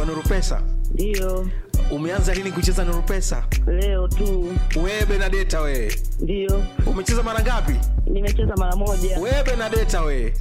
Nuru Pesa. Ndiyo, Umeanza lini kucheza Nuru Pesa? leo tu. Wewe Benadeta we. Ndiyo, Umecheza mara ngapi? nimecheza mara moja. Wewe Benadeta we.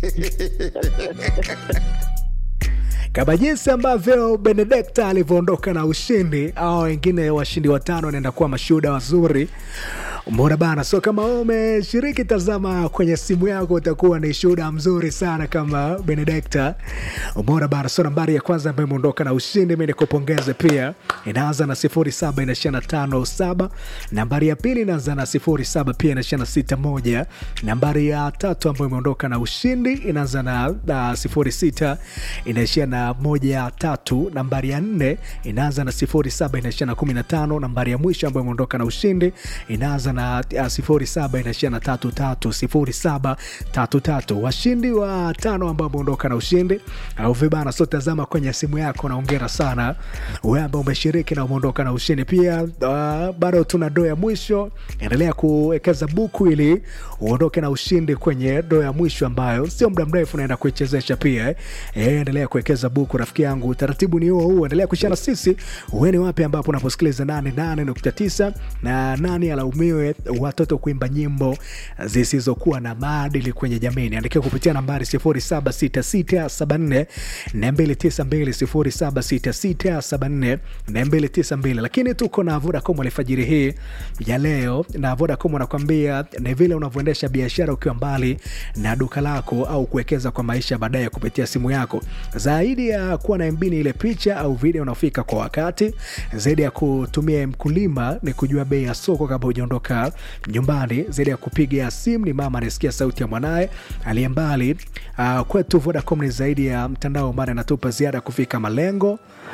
kama jinsi ambavyo benedekta alivyoondoka na ushindi au wengine washindi watano wanaenda kuwa mashuhuda wazuri umeona bana so kama wewe umeshiriki tazama kwenye simu yako utakuwa ni shuhuda mzuri sana kama benedekta umeona bana so nambari ya kwanza ambayo imeondoka na ushindi mi nikupongeze pia inaanza na sifuri saba inaishia na tano saba nambari ya pili inaanza na sifuri saba pia inaishia na sita moja nambari ya tatu ambayo imeondoka na ushindi inaanza na, na sifuri sita inaishia na moja tatu nambari ya nne inaanza na sifuri saba inaishia na kumi na tano nambari ya mwisho ambayo imeondoka na ushindi inaanza na uh, sifuri saba inaishia na tatu tatu sifuri saba tatu tatu washindi wa tano ambao wameondoka na ushindi au vibana so tazama kwenye simu yako naongera sana wewe ambao umeshiriki na umeondoka na ushindi pia uh, bado tuna doo ya mwisho endelea kuwekeza buku ili uondoke na ushindi kwenye doo ya mwisho ambayo sio muda mrefu naenda kuichezesha pia eh. Eh, endelea kuwekeza buku rafiki yangu utaratibu ni huo huo endelea kuishana sisi ueni wapi ambapo unaposikiliza 88.9 na nani alaumiwe watoto kuimba nyimbo zisizokuwa na maadili kwenye jamii niandikia kupitia nambari 076674 292 076674 lakini tuko na vodacom alfajiri hii ya leo na vodacom anakwambia ni vile unavyoendesha biashara ukiwa mbali na duka lako au kuwekeza kwa maisha baadaye kupitia simu yako zaidi ya kuwa na MB ni ile picha au video unaofika kwa wakati zaidi ya kutumia mkulima ni kujua bei ya soko kabla hujaondoka nyumbani zaidi ya kupiga simu ni mama anasikia sauti ya mwanaye aliye mbali uh, kwetu vodacom ni zaidi ya mtandao ambao anatupa ziada kufika malengo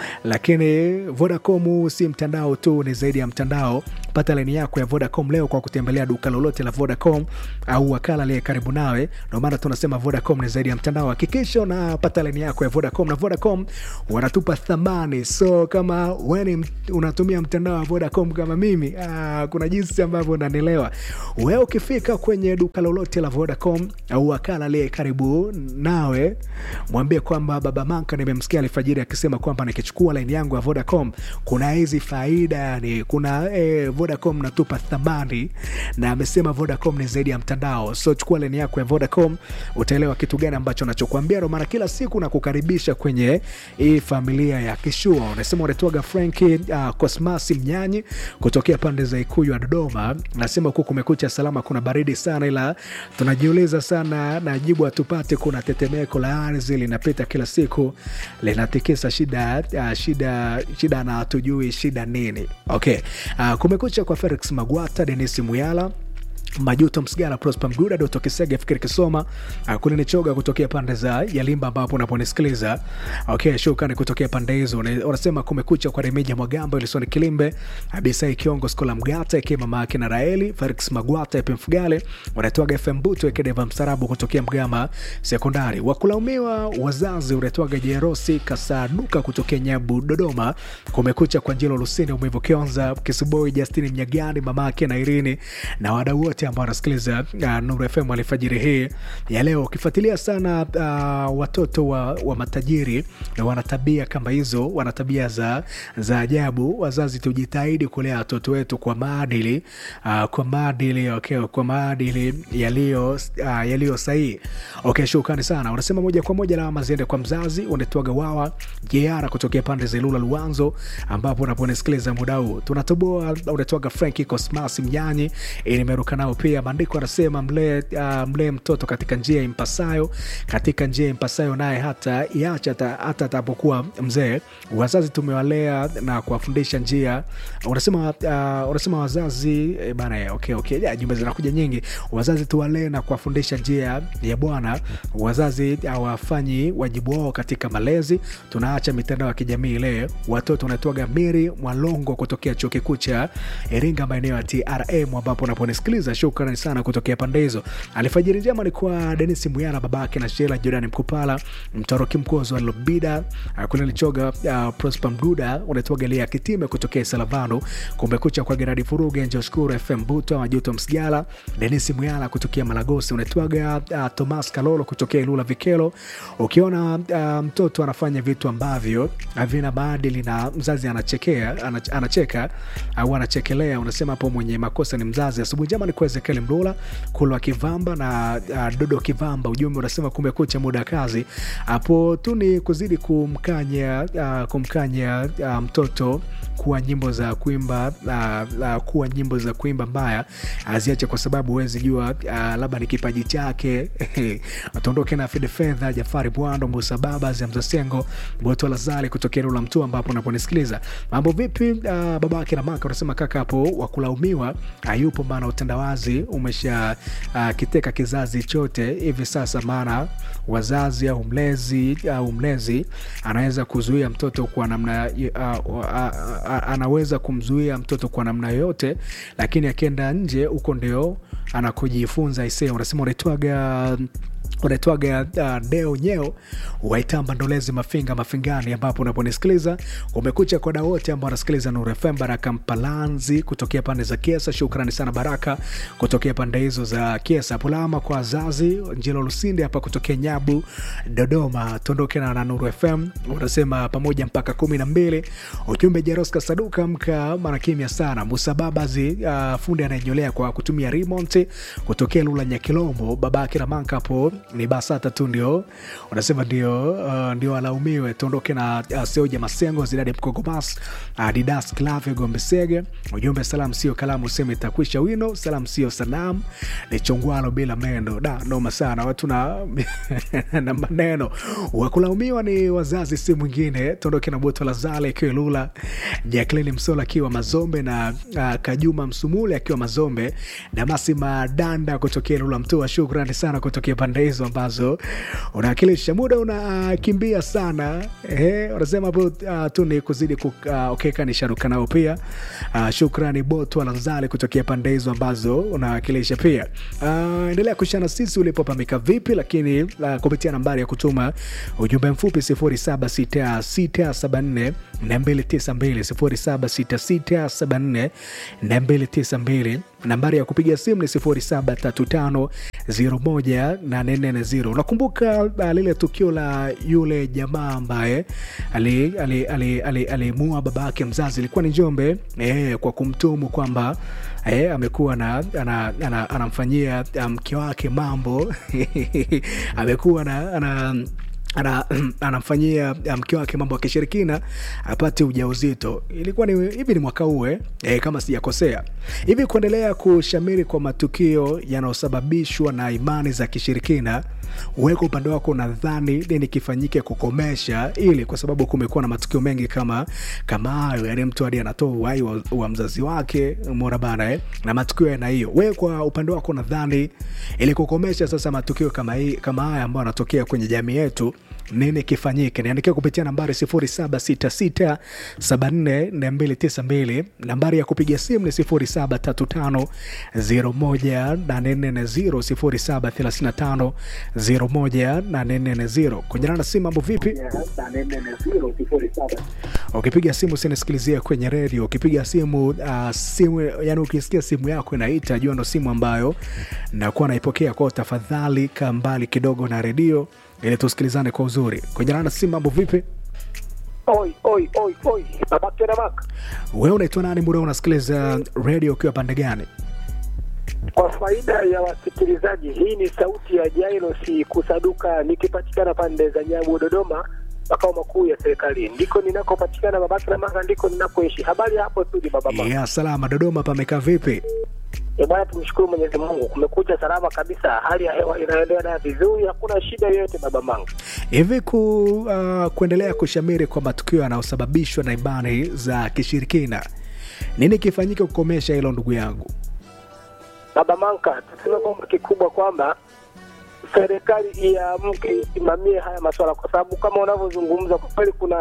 lakini vodacom si mtandao tu ni zaidi ya mtandao pata laini yako ya vodacom leo kwa kutembelea duka lolote la vodacom au wakala aliye karibu nawe ndio maana tunasema vodacom ni zaidi ya mtandao hakikisha unapata laini yako ya vodacom na vodacom wanatupa thamani so kama weni unatumia mtandao wa vodacom kama mimi aa, kuna jinsi ambavyo unanielewa wewe ukifika kwenye duka lolote la vodacom au wakala aliye karibu nawe mwambie kwamba baba manka nimemsikia alfajiri akisema kwamba nikichukua laini yangu ya vodacom kuna hizi faida yani kuna eh, vodacom natupa thamani na amesema vodacom ni zaidi ya mtandao so chukua laini yako ya vodacom utaelewa kitu gani ambacho nachokuambia ndo maana kila siku nakukaribisha kwenye hii familia ya kishua unasema unatoaga franki uh, cosmasi mnyanyi kutokea pande za ikuyu ya dodoma nasema huku kumekucha salama kuna baridi sana ila tunajiuliza sana na jibu hatupate kuna tetemeko la ardhi linapita kila siku linatikisa shida uh, shida shida na hatujui shida nini okay uh, kumekucha kwa felix magwata denis muyala majuto msigara prosper mguda doto kisege fikiri kisoma uh, kulini choga kutokea pande za yalimba ambapo unaponisikiliza okay shukrani kutokea pande hizo Una- unasema kumekucha kwa remija mwagambo ilisoni kilimbe abisai kiongo skola mgata ikiwa mama yake na raeli felix magwata ep mfugale unatoaga fm buto ekedeva msarabu kutokea mgama sekondari wakulaumiwa wazazi unatoaga jerosi kasaduka kutokea nyabu dodoma kumekucha kwa njilo lusini umevu kionza kisuboi justini mnyagani mama yake na irini na wadau wote ambao wanasikiliza uh, Nuru FM alfajiri hii ya leo. Ukifuatilia sana uh, watoto wa, wa matajiri na wana tabia kama hizo, wana tabia za, za ajabu. Wazazi tujitahidi kulea watoto wetu kwa maadili uh, kwa maadili okay, kwa maadili yaliyo uh, yaliyo sahihi. Okay, shukrani sana. Unasema moja kwa moja lawama ziende kwa mzazi. Unatoaga wawa jeara kutokea pande za Ilula Luanzo, ambapo unaponisikiliza muda huu tunatoboa. Unatoaga Franki Cosmas Mnyanyi eh, nimeruka nao pia. Maandiko anasema mlee uh, mlee mtoto katika njia impasayo, katika njia impasayo naye hata iacha hata hata atapokuwa mzee. Wazazi tumewalea na kuwafundisha njia. Unasema uh, unasema wazazi eh, bana eh, okay, okay. Ya, jumbe zinakuja nyingi. Wazazi tuwalee na kuwafundisha njia ya Bwana. Wazazi hawafanyi wajibu wao katika malezi. Tunaacha mitandao ya kijamii ile. Watoto wanatoaga Miri Mwalongo kutokea chuo kikuu cha Iringa maeneo ya TRM ambapo unaponisikiliza shukrani sana kutokea pande hizo. Alfajiri njema ni kwa Denis Muyana, babake na Shela Jordan Mkupala, Mtoroki Mkozo wa Lobida, uh, kuna Lichoga uh, Prosper Mduda, unaitwa Galia Kitime kutokea Salavano, kumekucha kwa Geradi Furuge, Njoshukuru FM Buto, Majuto Msigala, Denis Muyala kutokea Malagosi, unaitwaga uh, Thomas Kalolo kutokea Ilula Vikelo. Ukiona uh, mtoto anafanya vitu ambavyo havina maadili na mzazi anachekea anach- anacheka au anachekelea, unasema hapo mwenye makosa ni mzazi. Asubuhi njema ni kwa Ezekiel Mlula, Kulwa Kivamba na uh, Dodo Kivamba. Ujumbe unasema kumekucha, muda wa kazi hapo tu ni kuzidi kumkanya uh, kumkanya uh, mtoto kuwa nyimbo za kuimba uh, uh, kuwa nyimbo za kuimba mbaya aziache, kwa sababu huwezi jua uh, labda ni kipaji chake. Tuondoke na Fide Fedha, Jafari Bwando, Musa Baba, Zamzasengo, Boto Lazali kutokea eneo la Mtua ambapo unaponisikiliza. Mambo vipi? Uh, baba yake na maka unasema kaka hapo wakulaumiwa hayupo, maana utandawazi umesha uh, kiteka kizazi chote hivi sasa, maana wazazi au mlezi au mlezi anaweza kuzuia mtoto kwa namna uh, uh, uh, anaweza kumzuia mtoto kwa namna yoyote, lakini akienda nje huko ndio anakujifunza. Isee, unasema unaitwaga unaitwaga uh, deo nyeo waitamba ndolezi mafinga mafingani, ambapo unaponisikiliza umekucha koda wote ambao wanasikiliza Nuru FM. Baraka Mpalanzi kutokea pande za Kiesa, shukrani sana Baraka kutokea pande hizo za Kiesa. Pulama kwa wazazi Njilo Lusinde hapa kutokea Nyabu Dodoma. Tuondoke na Nuru FM, unasema pamoja mpaka kumi na mbili. Ujumbe Jeroska Saduka mka mara kimya sana. Musa Babazi uh, fundi anayenyolea kwa kutumia remote kutokea Lula Nyakilombo, babake na manka hapo ni Basata tu ndio unasema ndio, uh, ndio alaumiwe. Tuondoke na uh, Seoja Masengo, Zidadi Mkogomas, uh, Didas Klave Gombe Sege. Ujumbe salam sio kalamu, sema itakwisha wino. Salam sio sanamu, ni chongwalo bila mendo. Da, noma sana watu na, na maneno. Wakulaumiwa ni wazazi, si mwingine. Tuondoke na Boto Lazale ikiwa Lula, Jacqueline Msola akiwa Mazombe na uh, Kajuma Msumule akiwa Mazombe, Damasi Madanda kutokea Lula Mtua. Shukrani sana kutokea pande hizo ambazo unawakilisha. Muda unakimbia sana eh, unasema hapo uh, tu ni kuzidi kukeka uh, ni sharuka nao pia uh, shukrani Botu Alanzali kutokea pande hizo ambazo unawakilisha pia. Uh, endelea kushana sisi ulipopamika vipi, lakini uh, kupitia nambari ya kutuma ujumbe mfupi 076674 292 076674 nambari ya kupiga simu ni 0735018440. Unakumbuka uh, lile tukio la yule jamaa ambaye alimuua ali, ali, ali, ali baba yake mzazi, ilikuwa ni Njombe eh, kwa kumtumu kwamba eh, amekuwa na anamfanyia ana, mke wake mambo amekuwa na ana, ana, anamfanyia mke wake mambo ya kishirikina apate ujauzito. Ilikuwa ni hivi, ni mwaka huu eh, kama sijakosea hivi. Kuendelea kushamiri kwa matukio yanayosababishwa na imani za kishirikina, uweka upande wako, nadhani nini kifanyike kukomesha ili, kwa sababu kumekuwa na matukio mengi kama kama hayo, yani mtu hadi anatoa uhai wa, wa mzazi wake, mora bana eh, na matukio yana hiyo. Wewe kwa upande wako, nadhani ili kukomesha sasa matukio kama hii kama haya ambayo yanatokea kwenye jamii yetu nini kifanyike? Niandikia kupitia nambari 0766744292. Nambari ya kupiga simu ni 0735018440, 0735018440. Kwenye nana simu, mambo vipi? Ukipiga simu sinisikilizia kwenye redio. Ukipiga simu uh, simu yani, ukisikia simu yako inaita, jua ndo simu ambayo nakuwa naipokea kwao. Tafadhali kaa mbali kidogo na redio ili tusikilizane kwa uzuri. Kwenye nana simu, mambo vipi? Oi, oi, oi, oi. Babake na maka. Wewe unaitwa nani? Muda unasikiliza redio ukiwa pande gani? Kwa faida ya wasikilizaji, hii ni sauti ya Jairosi Kusaduka nikipatikana pande za Nyabu, Dodoma, makao makuu ya serikali. Ndiko ninakopatikana babake na maka, ndiko ninakoishi. Habari hapo studi baba mama. Ya salama. Dodoma pamekaa vipi? E bwana, tumshukuru Mwenyezi Mungu, kumekucha salama kabisa, hali ya hewa inaendelea vizuri, hakuna shida yoyote baba mangu. Hivi ku, uh, kuendelea kushamiri kwa matukio yanayosababishwa na imani za kishirikina, nini kifanyike kukomesha hilo ndugu yangu? Baba Manka, tuseme kwamba kikubwa kwamba serikali iamke isimamie haya masuala, kwa sababu kama unavyozungumza, kwa kweli kuna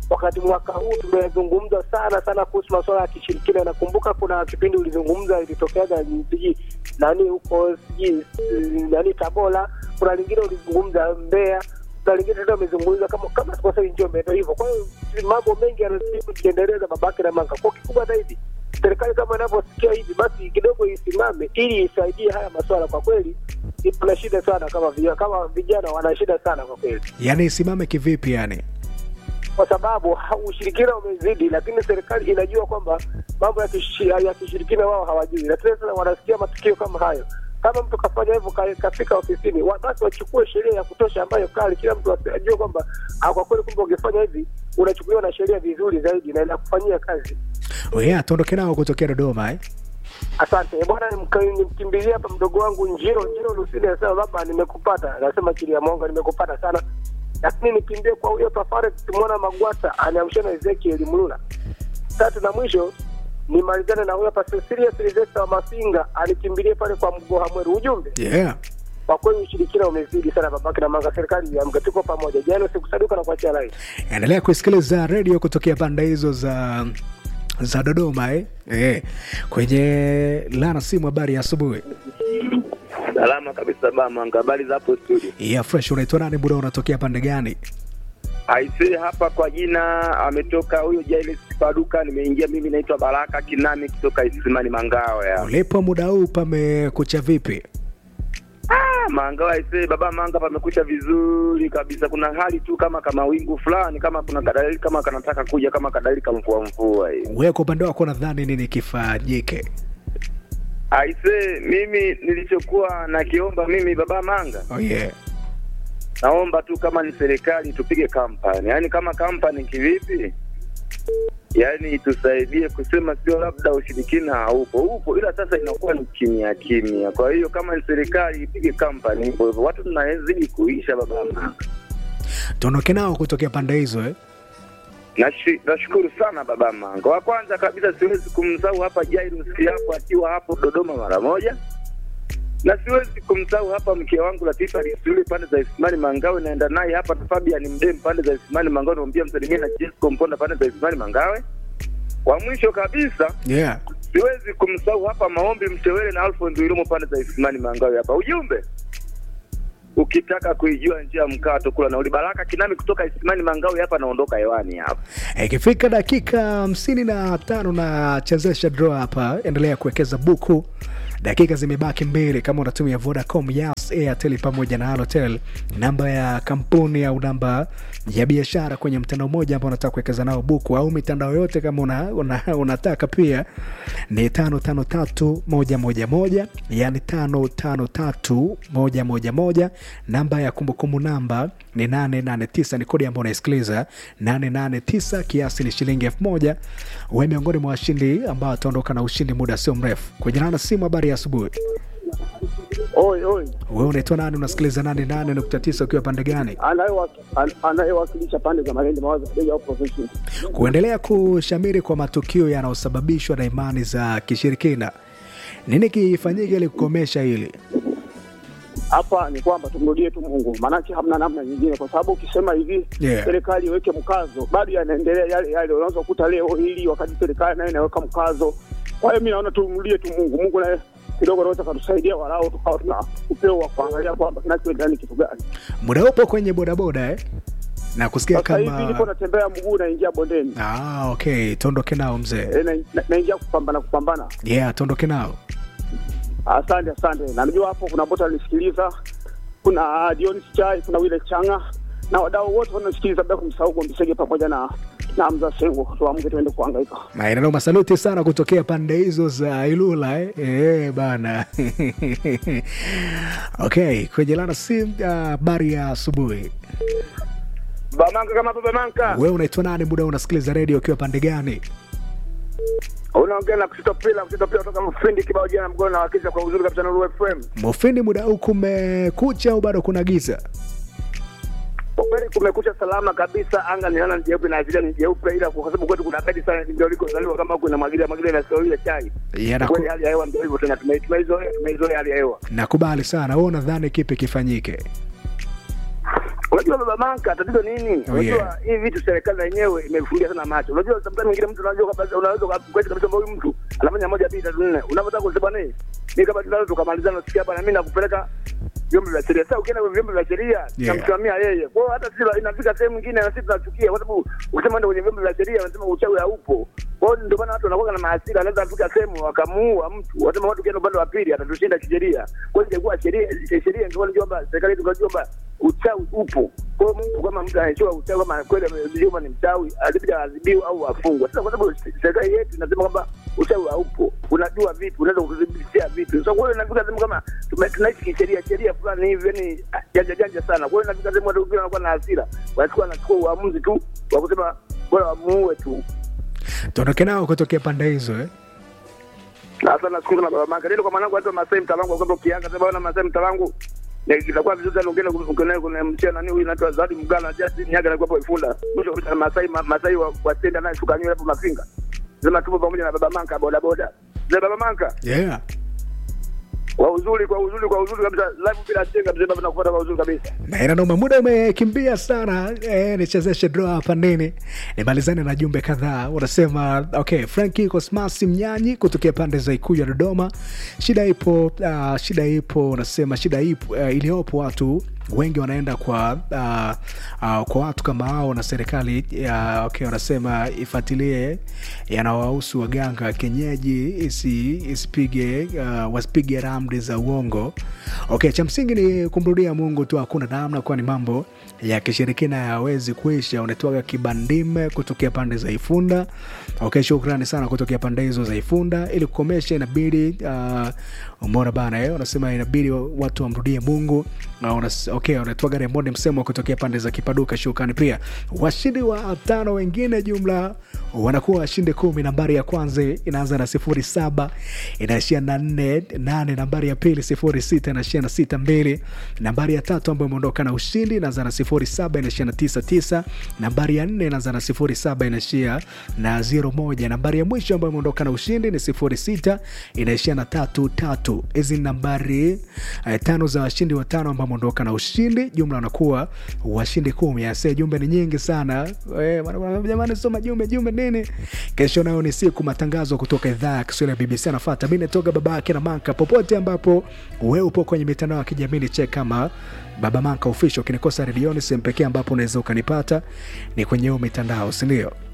wakati mwaka huu tumezungumza sana sana kuhusu masuala ya kishirikina. Nakumbuka kuna kipindi ulizungumza ilitokeaga sijui nani huko sijui eh, nani Tabora, kuna lingine ulizungumza Mbeya, kuna lingine tena umezungumza kama kama sikosei Njombe, ndio hivyo. Kwa hiyo mambo mengi yanazidi kujiendeleza babake na manga. Kwa kikubwa zaidi serikali kama inavyosikia hivi, basi kidogo isimame ili isaidie haya masuala. Kwa kweli tuna shida sana kama vijana, kama vijana wana shida sana kwa kweli yaani isimame kivipi yani kwa sababu ha- ushirikina umezidi, lakini serikali inajua kwamba mambo ya kishi- ya kishirikina wao hawajui, na tena tena wanasikia matukio kama hayo. Kama mtu kafanya hivyo ka- kafika ofisini, wa- basi wachukue sheria ya kutosha ambayo kali, kila mtu asi- ajue kwamba ah, kwa kweli, kumbe ungefanya hivi unachukuliwa na sheria vizuri zaidi na inakufanyia kazi. yeah, tuondoke nao kutokea dodoma eh? Asante bwana, nimka- nimkimbilia hapa mdogo wangu Njiro Njiro Lusini, anasema baba, nimekupata. Anasema chini ya Monga, nimekupata sana, lakini nikimbie kwa huyo Tafare tukimwona Magwata aniamsha na Ezekiel Mlula. Tatu na mwisho nimalizane na huyo hapa Cecilia Silvesta wa Mafinga, anikimbilie pale kwa Mgoha Mweru. Ujumbe yeah. kwa kweli, ushirikina umezidi sana, babake na manga. Serikali iamke, tuko pamoja. Jana sikusaduka na kuachia rai. endelea kusikiliza redio kutokea pande hizo za za dodoma eh? Eh. kwenye lana simu habari ya asubuhi Salama kabisa Bamanga, habari za hapo studio? ya fresh unaitwa nani buda unatokea pande gani Aisee, hapa kwa jina ametoka huyo Jailes Paduka, nimeingia mimi, naitwa Baraka Kinami kutoka Isimani Mangawa ya ulipo muda huu pamekucha vipi ah, Mangawa. Aisee baba Manga, pamekucha vizuri kabisa. Kuna hali tu kama kama wingu fulani, kama kuna kadalili kama kanataka kuja kama kadalili kama mvua mvua hivi. wewe kwa upande wako nadhani nini kifanyike Aisee, mimi nilichokuwa nakiomba mimi baba Manga, oh, yeah. naomba tu kama ni serikali tupige kampani, yaani kama kampani kivipi? Yaani itusaidie kusema, sio labda ushirikina haupo, upo, ila sasa inakuwa ni kimya kimya. Kwa hiyo kama ni serikali ipige kampani hivyo hivyo, watu tunazidi kuisha baba mama. tuondoke nao kutokea pande hizo eh? Nashi- Nashukuru sana baba Manga. Wa kwanza kabisa siwezi kumsahau hapa Jairus hapo akiwa hapo Dodoma mara moja, na siwezi kumsahau hapa mke wangu Latifa Lisuli pande za Isimani Mangawe, naenda naye hapa na Fabian Mdem pande za Isimani Mangawe, namwambia msalimie na Jesco Mponda pande za Isimani Mangawe. Wa mwisho kabisa yeah. siwezi kumsahau hapa Maombi Mtewele na Alphonse Wilomo pande za Isimani Mangawe hapa. Ujumbe ukitaka kuijua njia ya mkato kula nauli. Baraka Kinami kutoka Isimani Mangawe hapa, naondoka hewani hapa. ikifika dakika hamsini na tano na chezesha draw hapa endelea kuwekeza buku dakika zimebaki mbili kama unatumia vodacom yas airtel pamoja na halotel namba ya kampuni au namba ya biashara kwenye mtandao mmoja ambao unataka kuwekeza nao buku au mitandao yote kama una, una, unataka pia ni tano tano tatu moja moja moja yani tano tano tatu moja moja moja namba ya kumbukumbu namba ni 889 ni kodi ambayo unaisikiliza 889 kiasi ni shilingi elfu moja we miongoni mwa washindi ambao wataondoka na ushindi muda sio mrefu kwenye nana simu habari ya asubuhi Oi, oi, we unaitwa nani unasikiliza 88.9 ukiwa pande gani Anayewaki- an- anayewakilisha pande za Malindi mawazo Beja au profession. kuendelea kushamiri kwa matukio yanayosababishwa na imani za kishirikina nini kifanyike ili kukomesha hili Hapa ni kwamba tumrudie tu Mungu, maanake hamna namna nyingine, kwa sababu ukisema hivi Yeah. serikali iweke mkazo, bado yanaendelea yale yale. Unaweza kukuta leo hili, wakati serikali nayo inaweka mkazo. Kwa hiyo mi naona tumrudie tu Mungu. Mungu naye kidogo anaweza katusaidia, walau tukawa tuna upeo wa kuangalia kwamba kinachoendelea ni kitu gani. muda upo kwenye bodaboda eh? na kusikia Sasa hivi kama nipo natembea mguu, naingia bondeni, ah, okay tuondoke nao mzee e, na, na, naingia kupambana kupambana yeah tuondoke nao Asante, asante. Na najua hapo kuna bota alisikiliza, kuna Dionis Chai, kuna Wile Changa na wadau wote wanasikiliza, bila kumsahau Gombisege pamoja na na Hamza Sengo. Tuamke tuende kuhangaika. maeneo masaluti sana kutokea pande hizo za ilula eh? Eh, bana okay kwenye lana sim habari ya asubuhi Bamanka kama baba manka. wewe unaitwa nani muda huu unasikiliza redio ukiwa pande gani Unaongea na kusitopila kusitopila kutoka mfindi kibao jana mgoni na wakisha kwa uzuri kabisa Nuru FM. mofindi muda huu kumekucha au bado kuna giza Kwa kweli kumekucha salama kabisa, anga ni ni jeupe na azilia ni jeupe, ila kwa sababu kwetu kuna bedi sana, ndio likozaliwa kama huko inamwagilia mwagilia na sio ile chai. Yeah, Kweli naku, hali ya hewa ndio hivyo tena, tume- tumeizoea tumeizoea hali ya hewa. nakubali sana wewe unadhani kipi kifanyike Unajua Unajua baba Manka, tatizo nini? Oh, Unajua yeah. hii vitu serikali na yenyewe imefungia sana macho. Unajua sometimes mwingine mtu unajua kabisa unaweza kwenda kabisa huyu mtu anafanya moja mbili tatu nne. Unapotaka kusema nini? Mimi kama tunaweza tukamalizana nasikia bana mimi nakupeleka vyombo vya sheria. Sasa ukienda kwenye vyombo vya sheria tunamsimamia yeye. Kwa hiyo hata sisi inafika sehemu nyingine na sisi tunachukia kwa sababu ukisema ndio kwenye vyombo vya sheria wanasema uchawi haupo. Kwa hiyo ndio maana watu wanakuwa na mahasira, anaweza kufika sehemu wakamuua mtu. Wasema watu kienda upande wa pili atatushinda kisheria. Kwa hiyo ingekuwa sheria sheria ingekuwa ni kwamba serikali yetu ingekuwa kwamba uchawi upo. Kwa hiyo mtu kama mtu anajua uchawi kama kweli amejua ni mchawi, alibidi adhibiwe au afungwe. Sasa kwa sababu serikali yetu inasema kwamba uchawi haupo, unajua vipi, unaweza kudhibitisha vipi? Sasa kwa hiyo inafika sehemu kama tume- tunaishi kisheria, sheria fulani hivi, yani janja janja sana. Kwa hiyo inafika sehemu watu wengine wanakuwa na hasira, wanachukua wanachukua uamuzi tu wa kusema bora wamuue tu. tuondoke nao kutokea pande hizo eh? Sasa nashukuru na baba Manga. Ndio kwa mwanangu hata Masai mtalangu kwamba ukianga sasa bwana Masai mtalangu na itakuwa vizuri sana ungeenda kuna kuna mchana nani huyu anaitwa Zawadi Mgala Justin Nyaga alikuwa hapo Ifunda. Mwisho kabisa Masai ma- Masai wa wa tenda naye tukanywa hapo Mafinga. Sema tupo pamoja na baba Manga boda boda. Na baba Manga yeah. kwa uzuri kwa uzuri kwa uzuri kabisa live bila chenga mzee baba nakufuata kwa uzuri kabisa. na inanoma muda umekimbia sana eh, nichezeshe draw hapa nini nimalizane na jumbe kadhaa unasema okay franki cosmas mnyanyi kutokea pande za ikuyu ya dodoma shida ipo uh, shida ipo unasema shida ipo uh, iliyopo watu wengi wanaenda kwa uh, uh, kwa watu kama hao na serikali uh, okay, wanasema ifuatilie yanawahusu waganga wa kienyeji isi, isipige uh, wasipige ramli za uongo okay, cha msingi ni kumrudia mungu tu hakuna namna kwani mambo ya kishirikina yawezi kuisha unatoaga kibandime kutokea pande za ifunda okay, shukrani sana kutokea pande hizo za ifunda ili kukomesha inabidi uh, umeona bana eh, unasema inabidi watu wamrudie mungu uh, unas, okay, unatoaga remondi msemo kutokea pande za kipaduka shukrani pia washindi wa tano wengine jumla wanakuwa washindi kumi nambari ya kwanza inaanza na sifuri saba inaishia na nne nane nambari ya pili sifuri sita inaishia na sita mbili nambari ya tatu ambayo imeondoka na ushindi inaanza na sifuri saba inaishia na tisa tisa nambari ya nne inaanza na sifuri saba inaishia na zero moja nambari ya mwisho ambayo imeondoka na ushindi ni sifuri sita inaishia na tatu tatu hizi ni nambari eh, tano za washindi watano ambao wameondoka na ushindi jumla wanakuwa washindi kumi ase jumbe ni nyingi sana Eh, wana- wana- jamani soma jumbe jumbe nini kesho nayo ni siku matangazo kutoka idhaa ya kiswahili ya bbc anafata mi natoka baba yake na manka popote ambapo we upo kwenye mitandao ya kijamii ni check kama baba manka official ukinikosa redioni sehemu pekee ambapo unaweza ukanipata ni kwenye hiyo mitandao sindio